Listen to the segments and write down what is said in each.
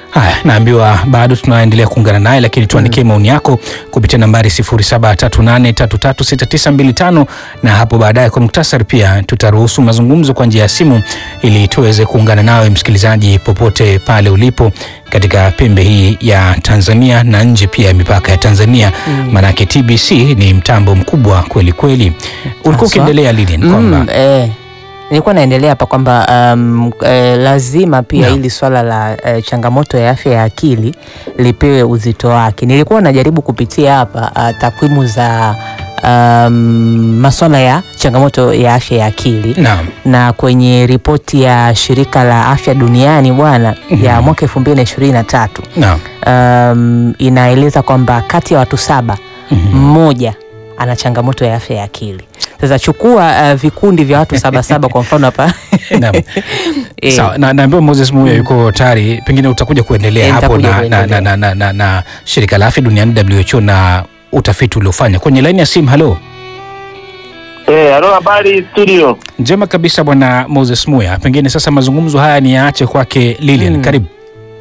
Haya, naambiwa bado tunaendelea kuungana naye, lakini tuandikie maoni yako kupitia nambari 0738336925 na hapo baadaye kwa muktasari pia tutaruhusu mazungumzo kwa njia ya simu ili tuweze kuungana nawe msikilizaji, popote pale ulipo katika pembe hii ya Tanzania na nje pia ya mipaka ya Tanzania, maanake TBC ni mtambo mkubwa kweli kweli. Ulikuwa Haswa. ukiendelea Lilian kwamba Mm, eh, nilikuwa naendelea hapa kwamba um, eh, lazima pia Naam. hili swala la eh, changamoto ya afya ya akili lipewe uzito wake. Nilikuwa najaribu kupitia hapa uh, takwimu za um, maswala ya changamoto ya afya ya akili naam, na kwenye ripoti ya shirika la afya duniani bwana ya Mhm. mwaka elfu mbili na ishirini na tatu naam, um, inaeleza kwamba kati ya watu saba Mhm. mmoja ana changamoto ya afya ya akili. Sasa chukua uh, vikundi vya watu saba saba kwa mfano hapa naam. Eh, Sawa, na naambiwa Moses Muya yuko tayari, pengine utakuja kuendelea Eh, hapo nitakuja na, na, na, kuendelea. na, na, na shirika la afya duniani WHO na utafiti uliofanya kwenye laini ya simu. Halo, Eh, halo habari studio. njema kabisa bwana Moses Muya, pengine sasa mazungumzo haya ni yaache kwake Lilian. Mm. Karibu.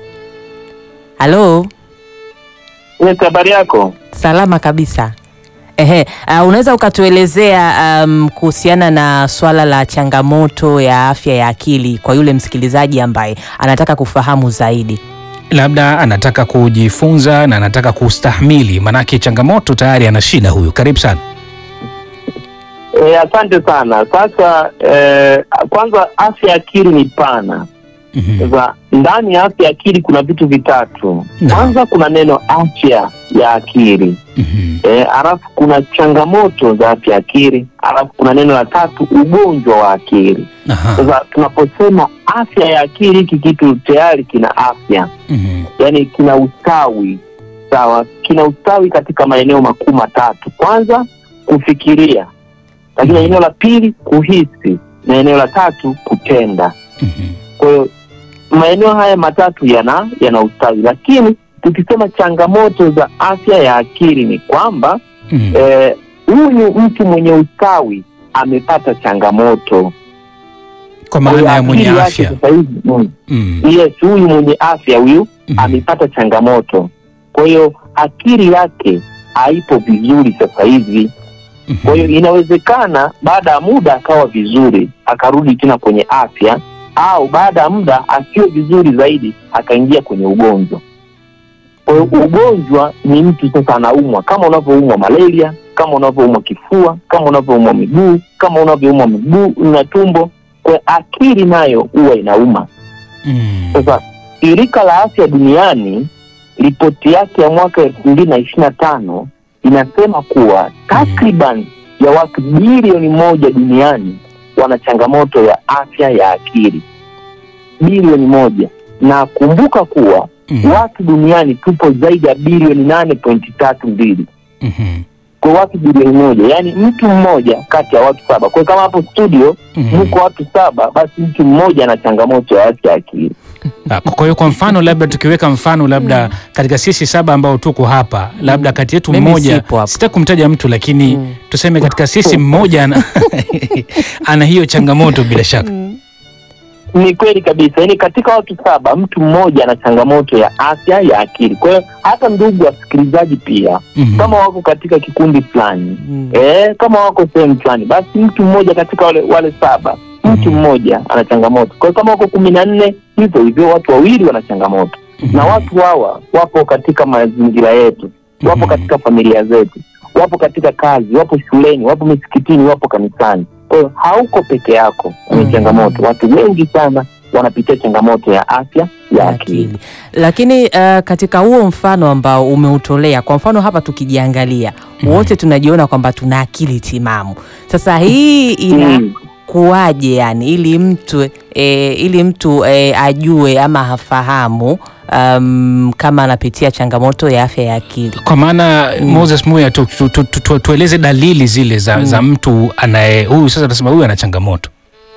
halo, Yes, habari yako? salama kabisa. Ehe, uh, unaweza ukatuelezea um, kuhusiana na swala la changamoto ya afya ya akili kwa yule msikilizaji ambaye anataka kufahamu zaidi. Labda anataka kujifunza na anataka kustahimili, manake changamoto tayari ana shida huyu. Karibu sana. Eh, asante sana. Sasa eh, kwanza afya ya akili ni pana. Mhm. Sasa ndani ya afya ya akili kuna vitu vitatu. Naam. Kwanza kuna neno afya ya akili. Mhm. Eh, alafu kuna changamoto za afya ya akili, alafu kuna neno la tatu ugonjwa wa akili. Aha. Sasa tunaposema afya ya akili, hiki kitu tayari kina afya Mhm. yani kina ustawi sawa, kina ustawi katika maeneo makuu matatu. Kwanza kufikiria, lakini Mhm. eneo la pili kuhisi, na eneo la tatu kutenda. Mhm. Kwa hiyo maeneo haya matatu yana yana ustawi, lakini tukisema changamoto za afya ya akili ni kwamba Mhm. eh, huyu mtu mwenye ustawi amepata changamoto Kwa Kwa hiyo maana ya mwenye akili yake afya. sasa hivi mm, Mhm. yes, huyu mwenye afya huyu Mhm. amepata changamoto. Kwa hiyo akili yake haipo vizuri sasa hivi. Kwa hiyo inawezekana baada ya muda akawa vizuri, akarudi tena kwenye afya, au baada ya muda asiwe vizuri zaidi, akaingia kwenye ugonjwa. Kwa hiyo ugonjwa ni mtu sasa anaumwa, kama unavyoumwa malaria, kama unavyoumwa kifua, kama unavyoumwa miguu, kama unavyoumwa miguu na tumbo. Kwa hiyo akili nayo huwa inauma. Mhm. Sasa shirika la afya duniani ripoti yake ya mwaka elfu mbili na ishirini na tano inasema kuwa takriban ya watu bilioni moja duniani wana changamoto ya afya ya akili, bilioni moja. Na kumbuka kuwa Mhm. watu duniani tupo zaidi ya bilioni nane pointi tatu mbili Mhm. kwa watu bilioni moja, yaani mtu mmoja kati ya watu saba. Kwa hiyo kama hapo studio Mhm. mko watu saba, basi mtu mmoja ana changamoto ya afya ya akili. Ah, Kwa hiyo kwa mfano labda tukiweka mfano labda katika sisi saba ambao tuko hapa labda kati yetu Mimi mmoja, sipo hapo. sitaki kumtaja mtu lakini Mm. tuseme katika sisi mmoja ana, ana hiyo changamoto bila shaka. Ni kweli kabisa, yaani katika watu saba mtu mmoja ana changamoto ya afya ya akili. Kwa hiyo hata ndugu wasikilizaji pia Mhm. kama wako katika kikundi fulani Mm. eh, kama wako sehemu fulani, basi mtu mmoja katika wale, wale saba mtu Mhm. mmoja ana changamoto. Kwa hiyo kama wako kumi na nne hivyo hivyo, watu wawili wana changamoto Mhm. na watu hawa wapo katika mazingira yetu, wapo Mhm. katika familia zetu, wapo katika kazi, wapo shuleni, wapo misikitini, wapo kanisani. Kwa hiyo hauko peke yako kwenye Mhm. changamoto. Watu wengi sana wanapitia changamoto ya afya ya ya akili. akili. Lakini uh, katika huo mfano ambao umeutolea, kwa mfano hapa tukijiangalia Mhm. wote tunajiona kwamba tuna akili timamu. Sasa hii Mm. inakuwaje yani, ili mtu e, ili mtu e, ajue ama hafahamu um, kama anapitia changamoto ya afya ya akili? Kwa maana Mm. Moses Muya tu, tu, tu, tu, tu, tueleze dalili zile za, Mm. za mtu anaye huyu sasa tunasema huyu ana changamoto.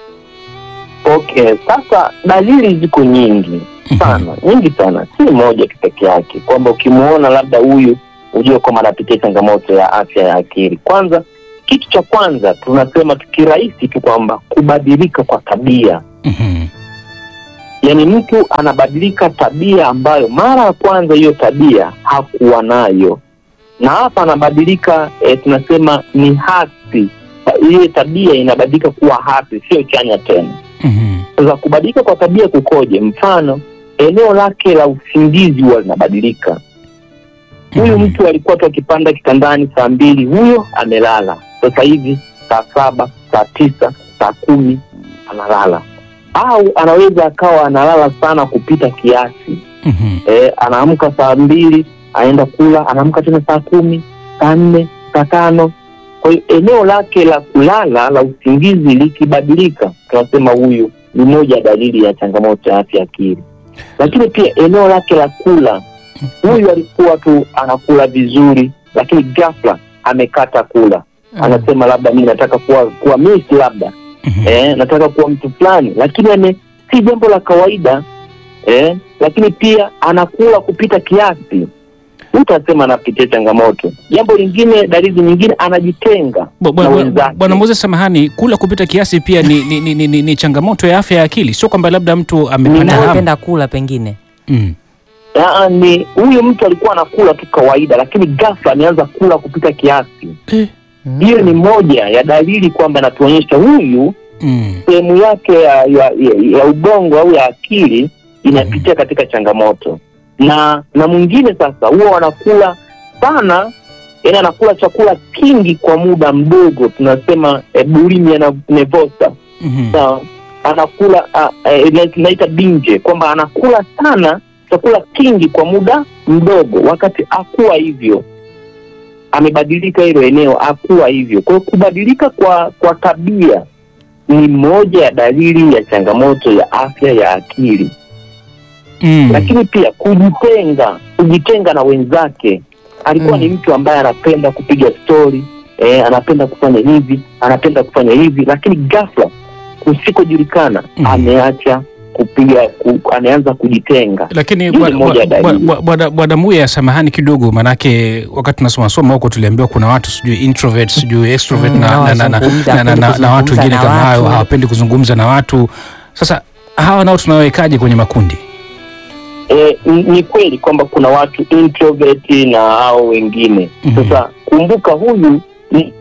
Okay, sasa dalili ziko nyingi sana, nyingi sana, si moja tu peke yake, kwamba ukimuona labda huyu ujue kwamba anapitia changamoto ya afya ya akili. Kwanza, kitu cha kwanza tunasema tukirahisi tu kwamba kubadilika kwa tabia Mhm. yaani mtu anabadilika tabia ambayo mara ya kwanza hiyo tabia hakuwa nayo, na hapa anabadilika e, tunasema ni hasi. Ile tabia inabadilika kuwa hasi, sio chanya tena. Mhm. Sasa kubadilika kwa tabia kukoje? Mfano, eneo lake la usingizi huwa linabadilika. Huyu Mhm. mtu alikuwa tu akipanda kitandani saa mbili, huyo amelala. Sasa hivi saa saba, saa tisa, saa kumi analala, au anaweza akawa analala sana kupita kiasi. Mhm. E, anaamka saa mbili, anaenda kula, anaamka tena saa kumi, saa nne, saa tano. Kwa hiyo eneo lake la kulala la usingizi likibadilika, tunasema huyu ni moja ya dalili ya changamoto ya afya ya akili. Lakini pia eneo lake la kula, huyu alikuwa tu anakula vizuri, lakini ghafla amekata kula, anasema labda mimi nataka kuwa kuwa miss labda Mhm. eh, nataka kuwa mtu fulani, lakini ame si jambo la kawaida eh, lakini pia anakula kupita kiasi, utasema anapitia changamoto. Jambo lingine, dalili nyingine, anajitenga Bwa- bwa- na bwa- wenzake. Bwana Moses, samahani, kula kupita kiasi pia ni, ni, ni, ni, ni, ni changamoto ya afya ya akili, sio kwamba labda mtu amepanda hamu. Anapenda kula pengine. Mm. Aa, ni huyu mtu alikuwa anakula tu kawaida, lakini ghafla ameanza kula kupita kiasi. Mm. Hiyo ni moja ya dalili kwamba inatuonyesha huyu Mm. sehemu yake ya, ya, ya, ya ubongo au ya akili inapitia katika changamoto na na mwingine sasa huwa wanakula sana yani anakula chakula kingi kwa muda mdogo tunasema e, bulimia na nevosa Mhm. sawa anakula uh, e, tunaita binje kwamba anakula sana chakula kingi kwa muda mdogo wakati akuwa hivyo amebadilika hilo eneo akuwa hivyo kwa hiyo kubadilika kwa kwa tabia ni moja ya dalili ya changamoto ya afya ya akili Mm. lakini pia kujitenga kujitenga na wenzake alikuwa Mm. ni mtu ambaye anapenda kupiga stori eh, anapenda kufanya hivi anapenda kufanya hivi lakini ghafla kusikojulikana Mm. ameacha kupiga ku, ameanza kujitenga lakini Hii ni bwana- moja ya bwana- dalili. bwana- bwana bwana Muya, samahani kidogo, manake wakati tunasoma soma huko tuliambiwa kuna watu sijui introvert sijui extrovert Mm, na, na, na, na, hawazungumzi, na, na, na, hawapendi na watu kuzungumza wengine na kama hayo watu. hawapendi kuzungumza na watu. Sasa hawa nao tunawawekaje kwenye makundi? eh, ni- ni kweli kwamba kuna watu introvert na hao wengine Mhm. sasa kumbuka huyu ni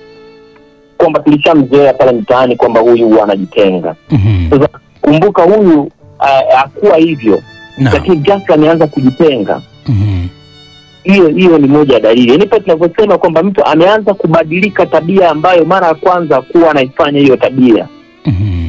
kwamba tulishamzoea pale mtaani kwamba huyu huwa anajitenga Mhm. sasa kumbuka huyu ah, hakuwa hivyo Naam. lakini ghafla ameanza kujitenga Mhm. hiyo hiyo ni moja ya dalili yaani pale tunavyosema kwamba mtu ameanza kubadilika tabia ambayo mara ya kwanza kuwa anaifanya hiyo tabia Mhm.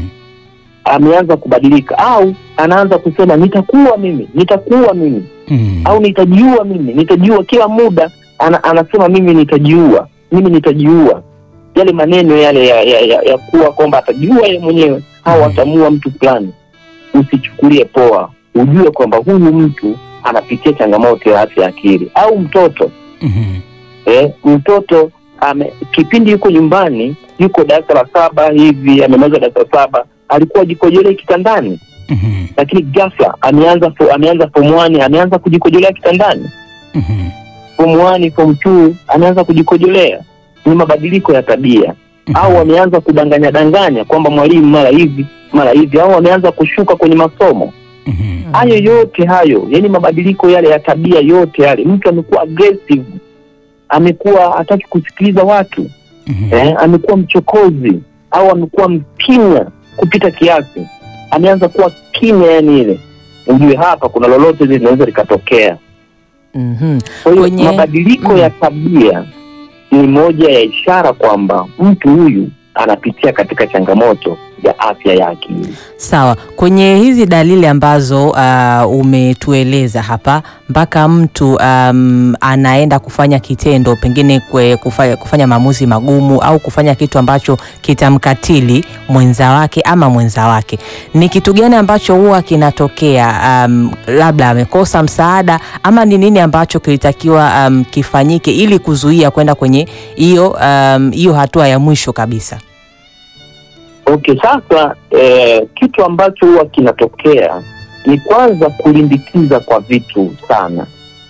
ameanza kubadilika au anaanza kusema nitakuwa mimi nitakuwa mimi Mhm. au nitajiua mimi nitajiua kila muda ana, anasema mimi nitajiua mimi nitajiua yale maneno yale ya, ya, ya, ya kuwa kwamba atajiua yeye mwenyewe au Mhm. atamuua mtu fulani usichukulie poa ujue kwamba huyu mtu anapitia changamoto ya afya ya akili au mtoto Mhm. eh, mtoto ame, kipindi yuko nyumbani yuko darasa la saba hivi amemaliza darasa la saba alikuwa jikojolea kitandani Mhm. lakini ghafla ameanza fo- ameanza form one ameanza kujikojolea kitandani Mhm. form one form two ameanza kujikojolea ni mabadiliko ya tabia au wameanza kudanganya danganya kwamba mwalimu mara hivi mara hivi au wameanza kushuka kwenye masomo Mhm. hayo yote hayo yani mabadiliko yale ya tabia yote yale mtu amekuwa aggressive amekuwa hataki kusikiliza watu Mhm. eh, amekuwa mchokozi au amekuwa mkimya kupita kiasi ameanza kuwa kimya yani ile ujue hapa kuna lolote lile linaweza likatokea Mhm. kwa hiyo Kwenye- mabadiliko mm. ya tabia ni moja ya ishara kwamba mtu huyu anapitia katika changamoto ya afya ya akili Sawa, kwenye hizi dalili ambazo uh, umetueleza hapa mpaka mtu um, anaenda kufanya kitendo pengine kwe, kufanya, kufanya maamuzi magumu au kufanya kitu ambacho kitamkatili mwenza wake ama mwenza wake, ni kitu gani ambacho huwa kinatokea? Um, labda amekosa msaada ama ni nini ambacho kilitakiwa um, kifanyike ili kuzuia kwenda kwenye hiyo um, hiyo hatua ya mwisho kabisa? okay sasa eh, kitu ambacho huwa kinatokea ni kwanza kulimbikiza kwa vitu sana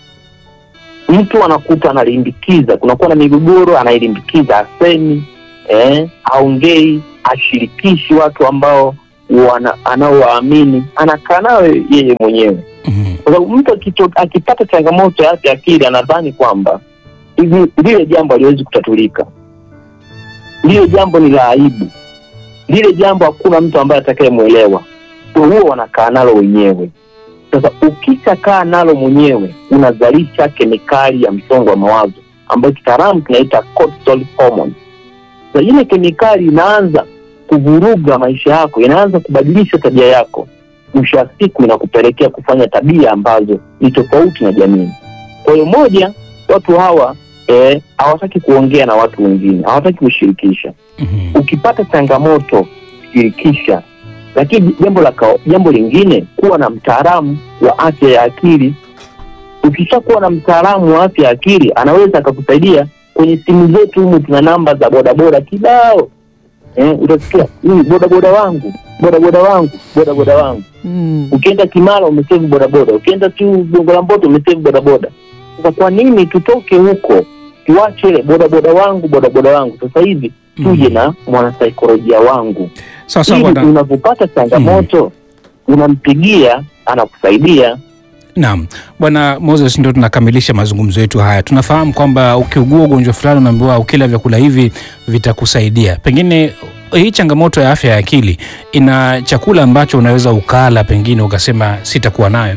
mtu anakuta analimbikiza kunakuwa na migogoro anailimbikiza asemi eh, aongei ashirikishi watu ambao wana anaowaamini anakaa nayo yeye mwenyewe Mhm. kwa sababu mtu akito- akipata changamoto ya afya ya akili anadhani kwamba hivi lile jambo haliwezi kutatulika, lile jambo ni la aibu, lile jambo hakuna mtu ambaye atakayemwelewa. Kwa huo wanakaa nalo wenyewe. Sasa ukishakaa nalo mwenyewe, unazalisha kemikali ya msongo wa mawazo ambayo kitaalamu tunaita cortisol hormone. Sasa ile kemikali inaanza kuvuruga maisha yako, inaanza kubadilisha tabia yako mwisho wa siku inakupelekea kufanya tabia ambazo ni tofauti na jamii. Kwa hiyo moja, watu hawa eh, hawataki kuongea na watu wengine, hawataki kushirikisha. Mhm. Ukipata changamoto, shirikisha. Lakini jambo la kao- jambo lingine, kuwa na mtaalamu wa afya ya akili. Ukishakuwa na mtaalamu wa afya ya akili, anaweza akakusaidia. Kwenye simu zetu humu tuna namba za bodaboda kibao, eh, utasikia "Huyu bodaboda wangu, bodaboda wangu, bodaboda wangu Mm. ukienda Kimara umesevu bodaboda, ukienda tu Gongo la Mboto umesevu bodaboda. Sasa kwa nini tutoke huko tuache ile bodaboda wangu bodaboda wangu? Sasa hivi tuje na mwanasaikolojia wangu, Sawa sawa ili bwana. unapopata changamoto unampigia, anakusaidia. Naam, Bwana Moses, ndio tunakamilisha mazungumzo yetu haya. Tunafahamu kwamba ukiugua ugonjwa fulani unaambiwa ukila vyakula hivi vitakusaidia. Pengine hii changamoto ya afya ya akili ina chakula ambacho unaweza ukala, pengine ukasema sitakuwa nayo.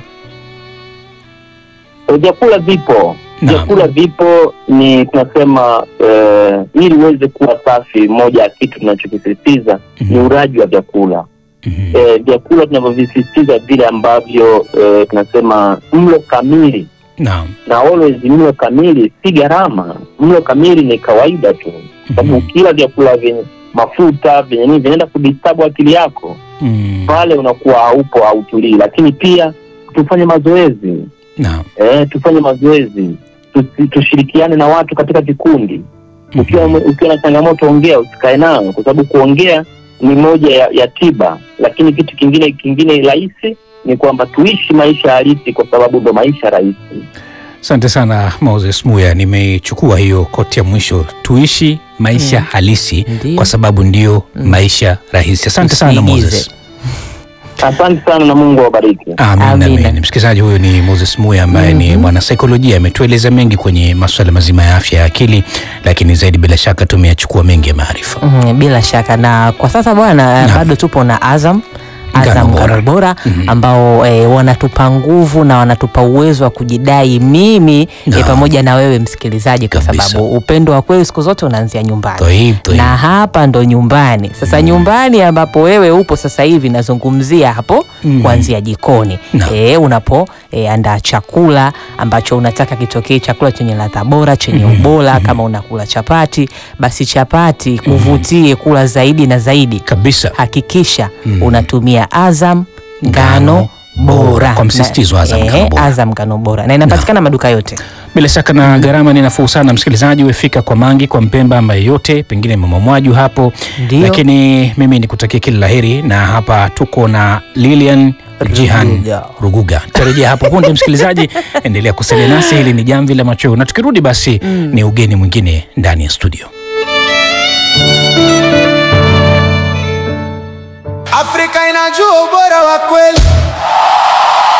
E, Vyakula vipo, Naam. vyakula vipo, ni tunasema eh, ili uweze kuwa safi, moja ya kitu tunachokisisitiza ni Mhm. uraji wa vyakula. Mhm. eh, vyakula tunavyovisisitiza vile ambavyo eh, tunasema mlo kamili Naam. na always mlo kamili si gharama mlo kamili ni kawaida tu sababu Mhm. ukila vyakula vyenye mafuta vyenye nini vinaenda kudistabu akili yako Mhm. pale unakuwa haupo hautulii lakini pia tufanye mazoezi Naam. eh, tufanye mazoezi Tusi- tushirikiane na watu katika vikundi ukiwa Mhm. ukiwa na changamoto ongea usikae nayo kwa sababu kuongea ni moja ya, ya tiba lakini kitu kingine kingine rahisi ni kwamba tuishi maisha halisi kwa sababu ndo maisha rahisi Asante sana Moses Muya, nimechukua hiyo koti ya mwisho, tuishi maisha Mm. halisi Ndiyo. kwa sababu ndio Mm. maisha rahisi. Asante sana Usiigize. Moses. asante sana na mungu awabariki Amin, Amina. amin. Msikilizaji, huyu ni Moses Muya ambaye ni Mhm. mwanasaikolojia, ametueleza mengi kwenye masuala mazima ya afya ya akili, lakini zaidi bila shaka tumeyachukua mengi ya maarifa. Mm, bila shaka na kwa sasa bwana eh, Naam. bado tupo na Azam Ngano Azam bora. Ngano bora Mhm. ambao eh, wanatupa nguvu na wanatupa uwezo wa kujidai mimi Naam. eh, pamoja na wewe msikilizaji, kwa Kabisa. sababu upendo wa kweli siku zote unaanzia nyumbani Tohib, tohib. na hapa ndo nyumbani sasa. Nyumbani ambapo wewe upo sasa hivi, nazungumzia hapo Mm. kuanzia jikoni Naam. e, unapo e, andaa chakula ambacho unataka kitokee chakula chenye ladha bora chenye Mhm. ubora. Kama unakula chapati, basi chapati kuvutie kula zaidi na zaidi. kabisa Hakikisha Mhm. unatumia Azam Ngano ngano bora. bora, Kwa msisitizo Azam Na- ngano eh, bora. Azam ngano bora na inapatikana maduka yote. bila shaka na gharama ni nafuu sana. Msikilizaji, wefika kwa Mangi, kwa Mpemba ambaye yote pengine mama Mwaju hapo, Ndio. lakini mimi nikutakia kila laheri, na hapa tuko na Lilian Jihan Ruguga. Ruguga. Tutarejea hapo punde. Msikilizaji, endelea kusalia nasi, hili ni jamvi la machweo, na tukirudi basi ni ugeni mwingine ndani ya studio. Afrika inajua ubora wa kweli.